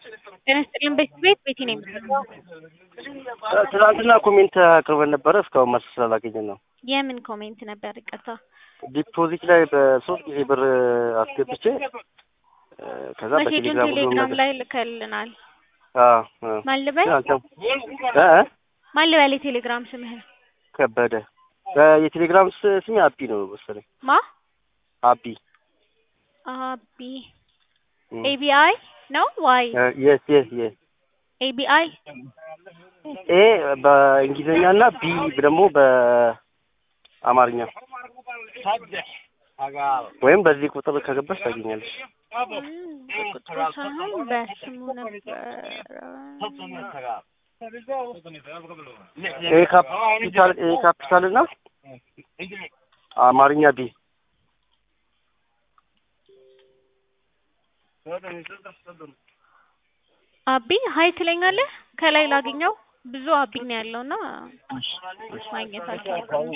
ጤና ይስጥልን ቤት ቤት ቤቲ ነው የምትለው። ትናንትና ኮሜንት አቅርበን ነበረ እስካሁን መልስ ስላላገኘን ነው። የምን ኮሜንት ነበር? ይቅርታ ዲፖዚት ላይ በሶስት ጊዜ ብር አስገብቼ እ፣ ከዛ መሴጁን በቴሌግራም ሁሉም ቴሌግራም ነገር ላይ ልከልናል። አዎ፣ አዎ። ማን ልበል አልተው እ እ ማን ልበል የቴሌግራም ስምህን? ከበደ እ፣ የቴሌግራም ስ- ስሜ አቢ ነው መሰለኝ። ማ አቢ አቢ ኤቢአይ ነው ዋይ የስ የስ የስ ኤቢአይ ኤ በእንግሊዝኛ እና ቢ ደግሞ በአማርኛ ወይም በዚህ ቁጥር ከገባሽ ታገኛለሽ። ቁጥሩ ሳይሆን በስሙ ነበረ። ኤ ካፒታል ኤ ካፒታል እና አማርኛ ቢ አቢ ሀይ ትለኛለህ? ከላይ ላገኘው ብዙ አቢ ነው ያለውና ማግኘት አልቻልኩም።